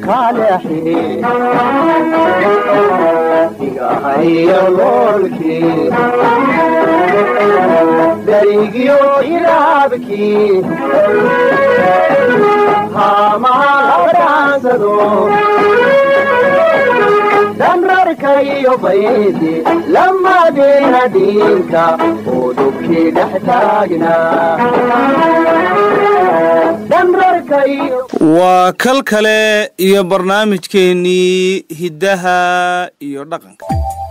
kaleexi igahayo loolkii darigyo iraabkii haamahaladhaansado damrarkayo baydi lamadeena dhiinka oo dhubkii dhex taagnaa waa kal kale iyo barnaamijkeennii hiddaha iyo dhaqanka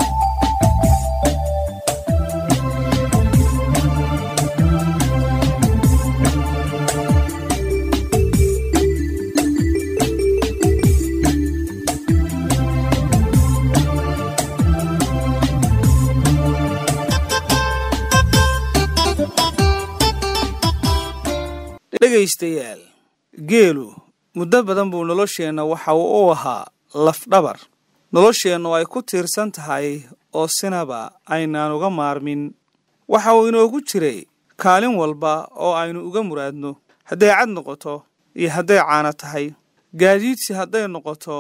dhegaystayaal geelu muddo badan buu nolosheenna waxa uu u ahaa lafdhabar nolosheennu ay ku tiirsan tahay oo sinaba aynaan uga maarmin waxa uu inoogu jiray kaalin walba oo aynu uga muraadno hadday cad noqoto iyo hadday caano tahay gaadiidsi hadday noqoto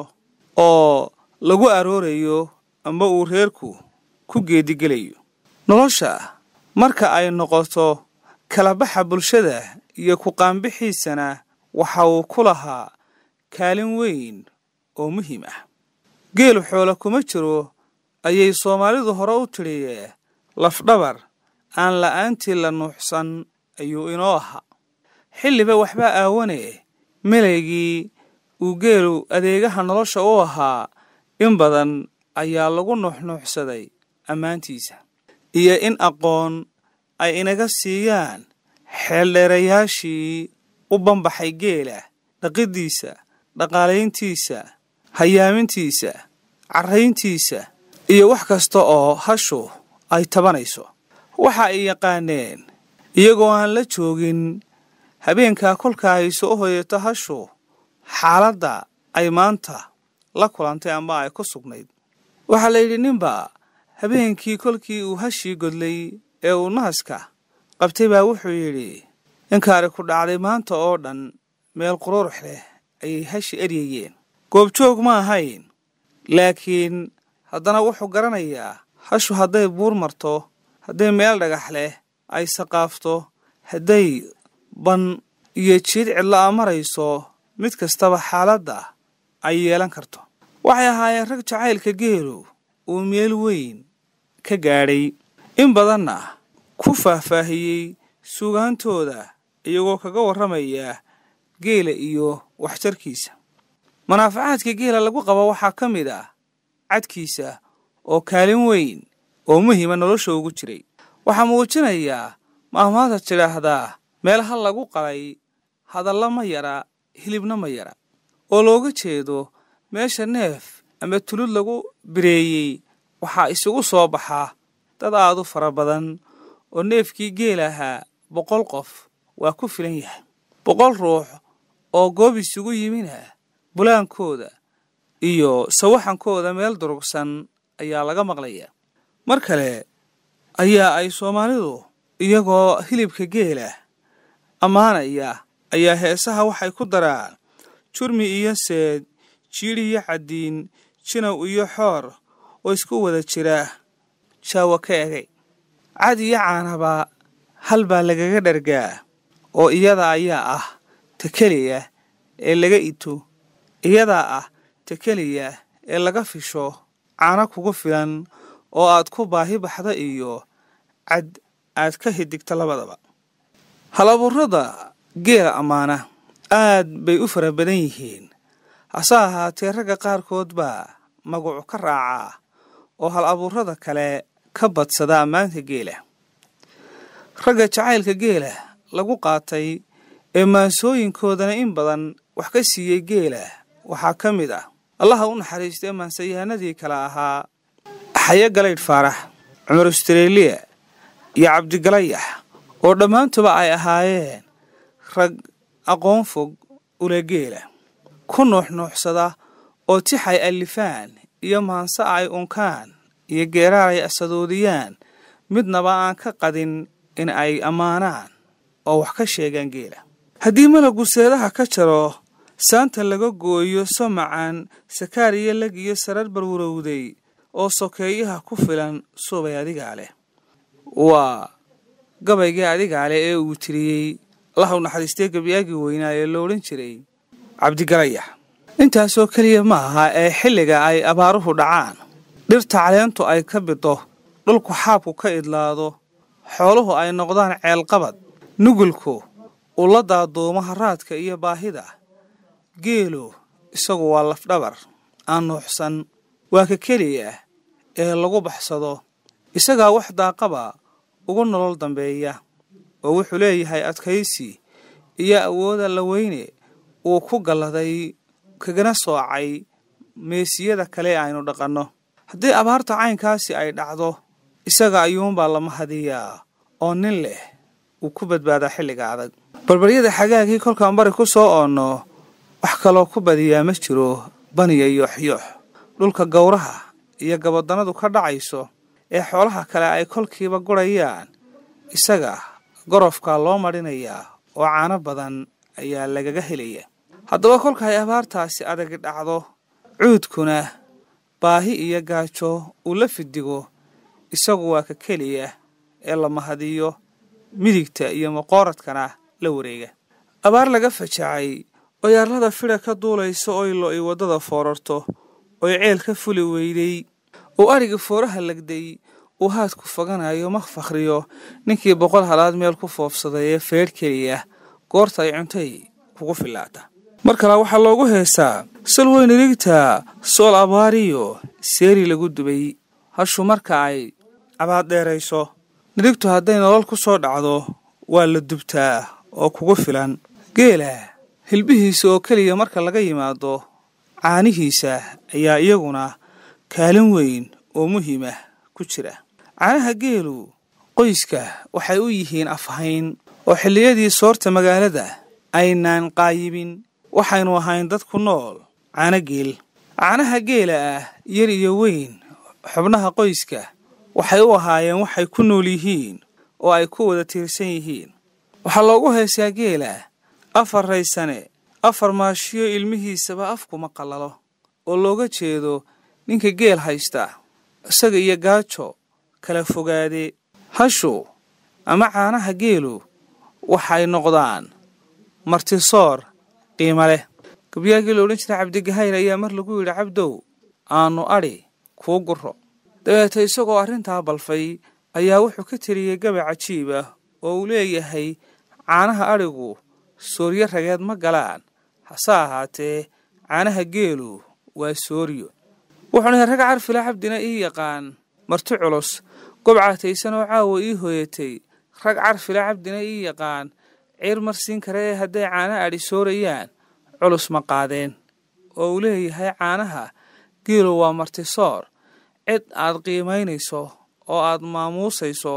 oo lagu aroorayo amba uu reerku ku geedigelayo nolosha marka ay noqoto kalabaxa bulshada iyo ku-qaanbixiisana waxa uu ku lahaa kaalin weyn oo muhiim ah geelu xoolo kuma jiro ayay soomaalidu hore u tidhiyee lafdhabar aan la'aantii la nuuxsan ayuu inoo ahaa xilliba waxbaa aawane melaygii uu geelu adeegaha nolosha u ahaa in badan ayaa lagu nuuxnuuxsaday ammaantiisa iyo in aqoon ay inaga siiyaan xeeldheerayaashii u banbaxay geela dhaqiddiisa dhaqaalayntiisa hayaamintiisa carrayntiisa iyo wax kasta oo hashu ay tabanayso waxa ay yaqaaneen iyagoo aan la joogin habeenkaa kolka ay soo hoyato hashu xaaladda ay maanta la kulantay amba ay ku sugnayd waxaa la yidhi ninba habeenkii kolkii uu hashii godlay ee uu nahaska qabtay baa wuxuu yidhi inkaari ku dhacday maanta oo dhan meel qururux leh ayay hashi eryayeen goobjoog ma ahayn laakiin haddana wuxuu garanayaa hashu hadday buur marto hadday meel dhagax leh ay saqaafto hadday ban iyo jiid cidla'a marayso mid kastaba xaaladda ay yeelan karto waxay ahaayeen rag jacaylka geelu uu meel weyn ka gaadhay in badanna ku faahfaahiyey sugaantooda iyagoo kaga warramaya geela iyo waxtarkiisa manaafacaadka geela lagu qabo waxaa ka mid ah cadkiisa oo kaalin weyn oo muhiima nolosha ugu jiray waxaa muujinayaa maahmaadad tidhaahdaa meel hal lagu qalay hadalla ma yara hilibna ma yara oo looga jeedo meesha neef ama tulud lagu bireeyey waxaa isugu soo baxaa dad aad u fara badan oo neefkii geel ahaa boqol qof waa ku filan yahay boqol ruux oo goob isugu yimina bulaankooda iyo sawaxankooda meel durugsan ayaa laga maqlayaa mar kale ayaa ay soomaalidu iyagoo hilibka geela ammaanaya ayaa heesaha waxay ku daraan jurmi iyo seed jiidh iyo caddiin jinow iyo xoor oo isku wada jira jaawa ka egay cad iyo caanaba hal baa lagaga dhargaa oo iyada ayaa ah ta keliya ee laga ito iyadaa ah ta keliya ee laga fisho caano kugu filan oo aad ku baahi baxda iyo cad aad ka hidigta labadaba halaburrada geela ammaana aad bay u fara badan yihiin hase ahaatee ragga qaarkood baa magacu ka raacaa oo hal abuurrada kale ka badsada ammaanta geela ragga jacaylka geela lagu qaatay ee maansooyinkoodana in badan wax ka siiyey geela waxaa ka mid ah allaha u naxariistay maansayahanadii kale ahaa xaye galaydh faarax cumar ustareeliya iyo cabdigalayax oo dhammaantuba ay ahaayeen rag aqoon fog ule geela ku nuuxnuuxsada oo tixay allifaan iyo maanse ay unkaan iyo geeraar ay asadoodiyaan midnaba aan ka qadin in ay ammaanaan oo wax ka sheegaan geela haddii malagu seedaha ka jaro saanta laga gooyo somacaan sakaar iyo lag iyo sarar barwarowday oo sokeeyaha ku filan subay adigaa leh waa gabaygii adigaa leh ee uu tiriyey lahu naxariistee gebyaagii weynaa ee lo odhan jiray cabdigalayax intaasoo keliya ma aha ee xilliga ay abaaruhu dhacaan dhirta caleentu ay ka bido dhulku xaabku ka idlaado xooluhu ay noqdaan ceelqabad nugulku uu la daaduumo haraadka iyo baahida geelu isagu waa lafdhabar aan nuuxsan waa ka keliya ee lagu baxsado isagaa wax daaqaba ugu nolol dambeeya oo wuxuu leeyahay adkaysi iyo awooda la weyne uu ku galladay kagana soocay meesiyada kale aynu dhaqanno haddii abaarta caynkaasi ay dhacdo isaga ayuunbaa lama hadiyaa oo nin leh uu ku badbaadaa xilliga adag barbaryada xagaagii kolkaan bari ku soo oonno wax kaloo ku badiyaa ma jiro baniya yooxyoox dhulka gowraha iyo gabadannadu ka dhacayso ee xoolaha kale ay kolkiiba gurayaan isaga gorofkaa loo madhinayaa oo caano badan ayaa lagaga helaya haddaba kolka ay abaartaasi adagi dhacdo cuudkuna baahi iyo gaajo uu la fidigo isagu waa ka keliya ee la mahadiyo midigta iyo maqooradkana la wareega abaar laga fajacay oo yaarlada fidha ka duulaysa oy lo-i waddada foorarto oy ceel ka fuli weyday oo ariga fooraha legday uu haadku foganayo ma fakhriyo ninkii boqol halaad meel ku foofsaday ee feedh keliya goorta ay cuntay kugu filaata mar kale waxaa loogu heesaa salweyn irigta sool abaariyo seeri lagu dubay hashu marka ay cabaad dheerayso nirigtu hadday nolol ku soo dhacdo waa la dubtaa oo kugu filan geela hilbihiisa oo keliya marka laga yimaado caanihiisa ayaa iyaguna kaalin weyn oo muhiimah ku jira caanaha geelu qoyska waxay u yihiin afhayn oo xilliyadii soorta magaalada aynaan qaayibin waxaynu ahayn dad ku nool caano geel caanaha geela ah yar iyo weyn xubnaha qoyska waxay u ahaayeen waxay ku nool yihiin oo ay ku wada tiirsan yihiin waxaa loogu heesaa geela afar raysane afar maashiyo ilmihiisaba afkuma qallalo oo looga jeedo ninka geel haysta isaga iyo gaajo kala fogaade hashu ama caanaha geelu waxay noqdaan martisoor qiimo leh gabyaagii la odhan jiray cabdigahayr ayaa mar lagu yidhi cabdow aanu adhi kuu guro dabeeta isagoo arrintaa balfay ayaa wuxuu ka tiriyey gabay cajiib ah oo uu leeyahay caanaha adhigu sooryo rageed ma galaan hase ahaatee caanaha geelu waa sooryo wuxuuna rag carfila cabdina ii yaqaan marti culus gobcaataysan oo caawa ii hooyatay rag carfila cabdina ii yaqaan ciir marsiin kare ee hadday caana adhi soorayaan culus ma qaadeen oo uu leeyahay caanaha geelu waa martisoor cid aad qiimaynayso oo aad maamuusayso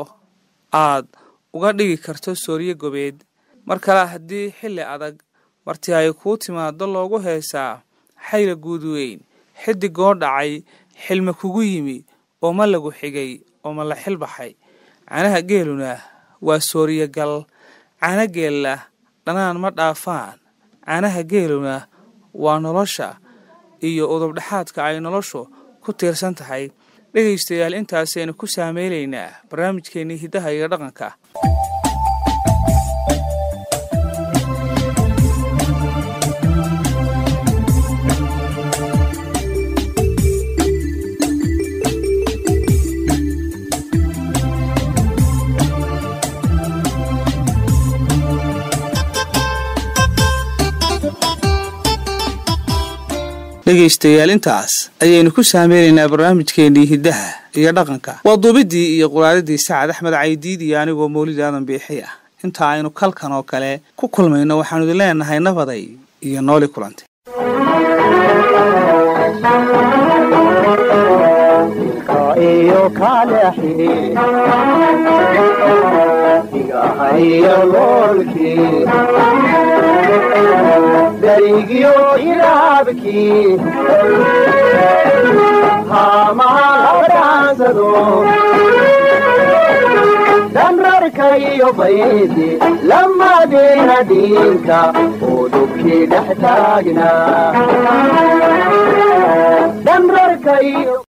aad uga dhigi karto sooryo gobeed mar kale haddii xilli adag marti ay kuu timaado loogu heesaa xayla guud weyn xidigoo dhacay xilma kugu yimi oo ma lagu xigay oo ma la xil baxay caanaha geeluna waa sooriyogal caana geella dhanaan ma dhaafaan caanaha geeluna waa nolosha iyo udubdhexaadka ay noloshu ku tiirsan tahay dhegaystayaal intaasaynu ku saameynaynaa barnaamijkeennii hiddaha iyo dhaqanka dhegaystayaal intaas ayaynu ku saameynaynaa barnaamijkeennii hiddaha iyo dhaqanka waa duubiddii iyo quraadadii sacad axmed caydiid iyo anigoo mawlid aadan biixi ah inta aynu kalkan oo kale ku kulmayno waxaanu idin leenahay nabaday iyo nooli kulantay iyo kaleexi igahayo loolkii darigiyo ilaabkii haamaha la dhaansado damra dhanrarka iyo baydi lamadeena diinka oo dhubkii dhex taagnaa dhanrarka iyo